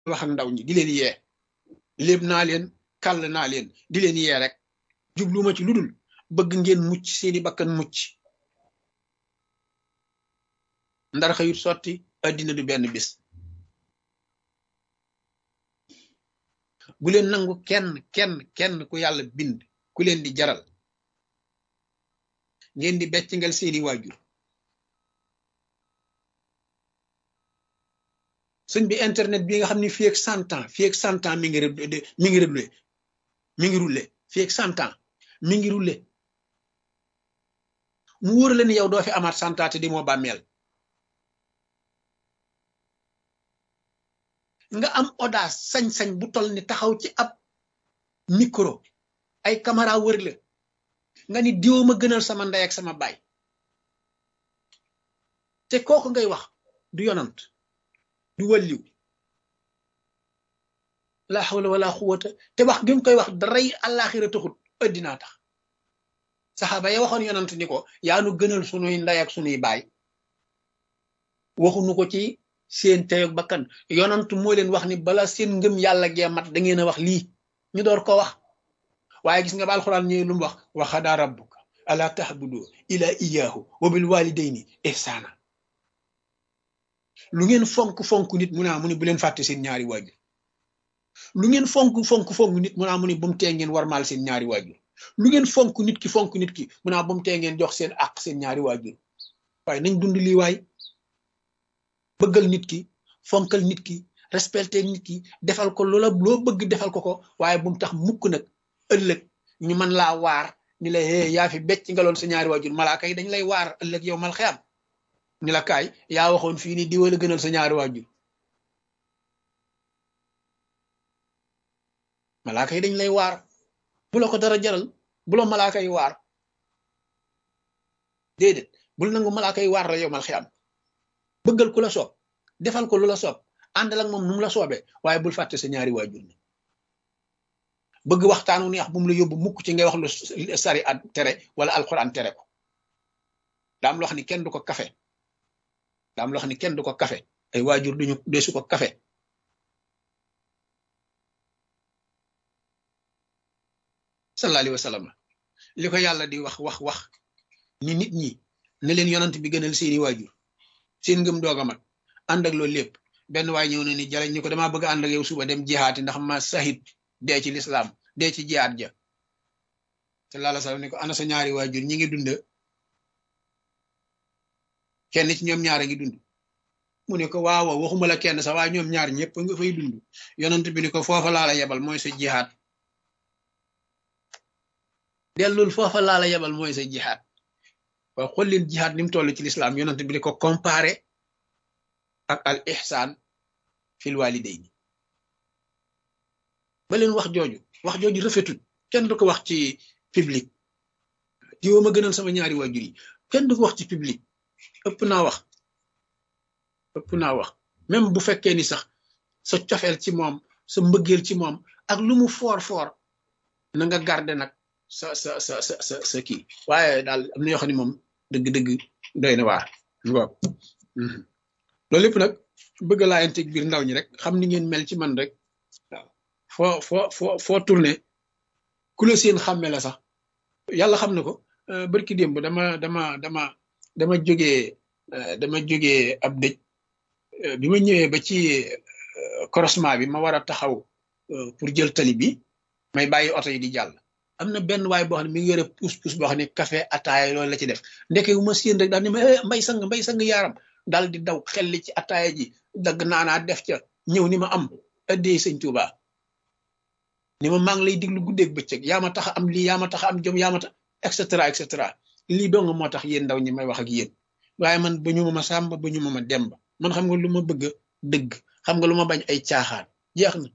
wax ak ndaw ñi di leen yee léeb naa leen kàll naa leen di leen yee rek jubluma ci lu dul bëgg ngeen mucc seeni bakkan mucc ndar xëyut sotti addina du benn bis bu leen nangu kenn kenn kenn ku yàlla bind ku leen di jaral ngeen di beccingal seeni waajur sëñ bi internet bi nga xam ne fii ak cent ans fii ak cent ans mi ngi mi ngi roulé mi ngi roulé fii ak cent ans mi ngi roulé mu wóor la ni yow doo fi amaat cent ans te di moo bàmmeel nga am audace sañ-sañ bu toll ni taxaw ci ab micro ay caméra wër la nga ni diw ma gënal sama ndey ak sama baay te kooku ngay wax du yonant du wàlliw la hawla wala quwwata te wax gi mu koy wax daray àllaaxira taxut addinaa tax saxaaba ya waxoon yonant ni ko yaa nu gënal sunuy ndey ak sunuy baay waxuñu ko ci seen teyoog bakkan yonant moo leen wax ni bala seen ngëm yàlla gee mat da ngeen a wax lii ñu door ko wax waaye gis nga ba alxuraan ñëwee lu mu wax wa xadaa rabbuka ala tahbudu ila iyaahu wa bil walidayni ihsaana lu ngeen fonk fonk nit mu naa mu ni bu leen fàtte seen ñaari waajur lu ngeen fonk fonk fonk nit mu naa mu ni bu mu tee ngeen warmaal seen ñaari waajur lu ngeen fonk nit ki fonk nit ki mu naa bu mu tee ngeen jox seen àq seen ñaari waajur waaye nañ dund lii waay bëggal nit ki fonkal nit ki respecté nit ki defal ko loola loo bëgg defal ko ko waaye bu mu tax mukk nag ëllëg ñu mën laa waar ni la hee yaa fi becc nga loon sa ñaari waajur malaaka yi dañ lay waar ëllëg yow mal xeyam ni la kaay yaa waxoon fii ni diwala gënal sa ñaari waajur malaaka yi dañ lay waar bu la ko dara jaral bu la malaaka yi waar déedéet bul nangu malaaka yi waar la yow mal xeyam bëggal ku la soob defal ko lu la soob àndal ak moom nu mu la soobee waaye bul fàtte sa ñaari waajur ni bëgg waxtaanu neex bu mu la yóbbu mukk ci ngay wax lu sari at tere wala alxuraan tere ko daam loo xam ni kenn du ko kafe daam loo xam ni kenn du ko kafe ay waajur duñu deesu ko kafe sallallahu alayhi wa sallam li ko yàlla di wax wax wax ni nit ñi ne leen yonant bi gënal seeni waajur seen ngëm doog a mat ànd ak loolu lépp benn waay ñëw na ni jaleñ ni ko damaa bëgg ànd ak yow suba dem jihaati ndax ma sahid dee ci lislaam dee ci jihaat ja te laala sax ni ko ana sa ñaari waajur ñi ngi dund kenn ci ñoom ñaar a ngi dund mu ne ko waaw waxuma la kenn sax waaye ñoom ñaar ñëpp nga fay dund yonent bi ni ko foofa laa la yebal mooy sa jihaat dellul foofa laa la yebal mooy sa jihaat waaw xool leen jihaat ni mu toll ci lislaam yonent bi di ko comparé ak al ihsaan fil walidayni ba leen wax jooju wax jooju rafetul kenn du ko wax ci public diwoo ma gënal sama ñaari waajur yi kenn du ko wax ci public ëpp naa wax ëpp naa wax même bu fekkee ni sax sa cofeel ci moom sa mbëggeel ci moom ak lu mu foor foor na nga garder nag sa sa sa sa sa sa kii waaye daal am na yoo xam ne moom dëgg-dëgg doy na waar waaw loolu lépp nag bëgg laayanteeg biir ndaw ñi rek xam ni ngeen mel ci man rek waaw foo foo foo foo tourné ku la seen xàmme la sax yàlla xam na ko barki démb dama dama dama dama jógee dama jógee ab dëj bi ma ñëwee ba ci croisement bi ma war a taxaw pour jël tali bi may bàyyi oto yi di jàll am na benn waay boo xam ne mi ngi yore pousse pousse boo xam ne café ataaya loolu la ci def ndeke bu ma séen rek daal ni ma mbay sang mbay sang yaaram daal di daw xelli ci ataaya ji dagg naanaa def ca ñëw ni ma am addee sëñ Tuuba ni ma maa ngi lay diglu guddeeg bëccëg yaa ma tax am lii yaa ma tax am jom yaa ma tax et cetera et cetera lii dong moo tax yéen ndaw ñi may wax ak yéen waaye man ba ñu ma ma sàmba ba ñu ma ma demba man xam nga lu ma bëgg dëgg xam nga lu ma bañ ay caaxaan jeex na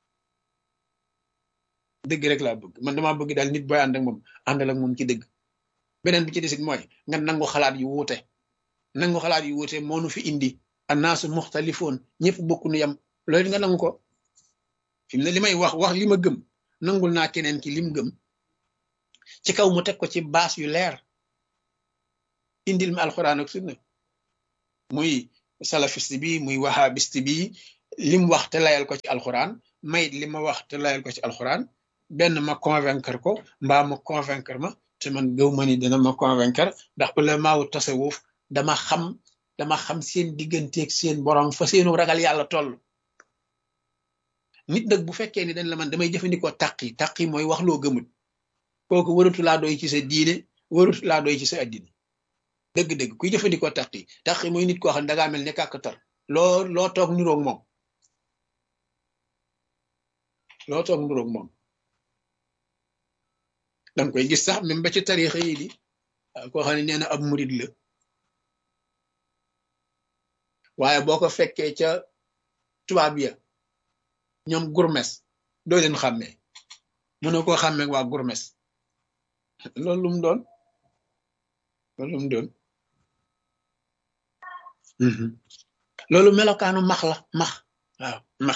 dëgg rek laa bëgg man damaa bëgg daal nit booy ànd ak moom àndal ak moom ci dëgg beneen bi ci desit mooy nga nangu xalaat yu wuute nangu xalaat yu wuute moo nu fi indi annaasu muxtalifoon ñëpp bokku nu yam loolu nga nangu ko fi mu ne li may wax wax li ma gëm nangul naa keneen ki lim gëm ci kaw mu teg ko ci baas yu leer indil ma alxuraan ak sunna muy salafiste bi muy wahabiste bi lim wax te layal ko ci alxuraan mayit li ma wax te layal ko ci alxuraan benn ma convaincre ko mbaa ma convaincre ma te man gëw ma ni dina ma convaincre ndax ulamaawu tasawuf dama xam dama xam seen digganteeg seen borom fa seenu ragal yàlla toll nit nag bu fekkee ni dañ la man damay jëfandikoo taqi taqi mooy wax loo gëmut kooku waratu laa doy ci sa diine waratu laa doy ci sa addina dëgg-dëgg kuy jëfandikoo taqi taqi mooy nit koo xam ne dangaa mel ne kàkkatar loo loo toog niroog moom loo toog niroog moom danga koy gis sax même ba ci tarixa yi di koo xam ne nee na ab murid la waaye boo ko fekkee ca tubaab ya ñoom gurmes doo leen xàmmee mënoo koo xàmmee waa gurmes loolu lu mu doon loolu lu mu doon loolu melokaanu max la max waaw max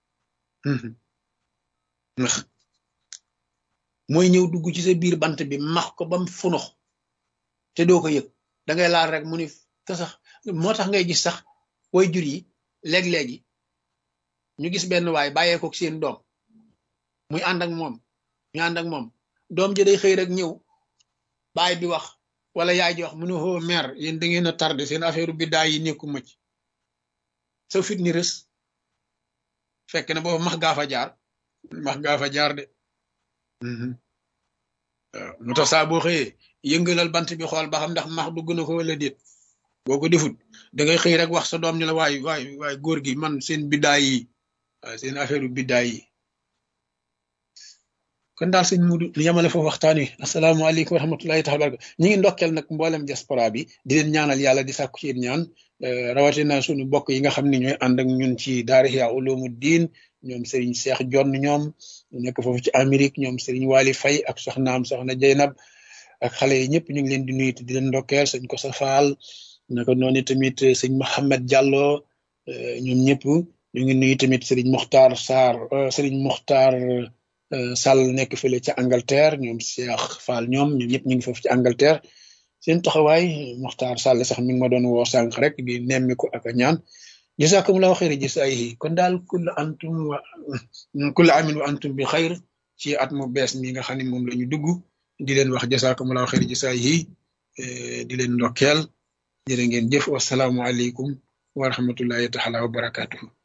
max mooy ñëw dugg ci sa biir bant bi max ko bam funux te doo ko yëg da ngay laal rek mu ni te sax moo tax ngay gis sax way jur yi léeg-léegi ñu gis benn waay bàyyee ko seen doom muy ànd ak moom ñu ànd ak moom doom ji day xëy rek ñëw baay bi wax wala yaay ji wax mu ne hoo mère yéen da ngeen a tardé seen affaire bi daay yi nekku ma ci sa fit ni rës fekk na boobu max gaa fa jaar max gaa fa jaar de waaw mu tax saa boo xëyee yëngalal bant bi xool ba xam ndax max dugg na ko wala déet boo ko defut da ngay xëy rek wax sa doom ñu la waay waay waay góor gi man seen biddaay yi waaw seen affaire u biddaay yi kon daal sëñ Mudu ñu yamale foofu waxtaan wi asalaamaaleykum wa rahmatullahi taala baraka ñi ngi ndokkeel nag mboolem diaspora bi di leen ñaanal yàlla di sàkku ci yéen ñaan rawatina suñu bokk yi nga xam ne ñooy ànd ak ñun ci daara Ihya Ulumuddin ñoom Serigne Cheikh Jonn ñoom nekk foofu ci Amérique ñoom Serigne Wali Faye ak soxnaam soxna Jeynab ak xale yi ñëpp ñu ngi leen di nuyu di leen ndokkeel sëñ ko sa faal naka noonu tamit sëñ Mohamed Diallo ñoom ñëpp ñu ngi nuyu tamit Serigne Mokhtar Sarr Serigne Mokhtar Sall nekk fële ca Angleterre ñoom Cheikh Fall ñoom ñoom ñëpp ñu ngi foofu ci Angleterre seen taxawaay Mokhtar Sall sax mi ngi ma doon woo sànq rek di nemmiku ak a ñaan jazakumullahu xayra jasaayihi kon daal kulla antum wa kulla amin wa antum bi xayr ci at mu bees mi nga xam ne moom la ñu dugg di leen wax jazakumullahu xayra jasaayihi di leen ndokkeel jërë ngeen jëf wasalaamualeykum wa rahmatullahi taala wa barakatuhu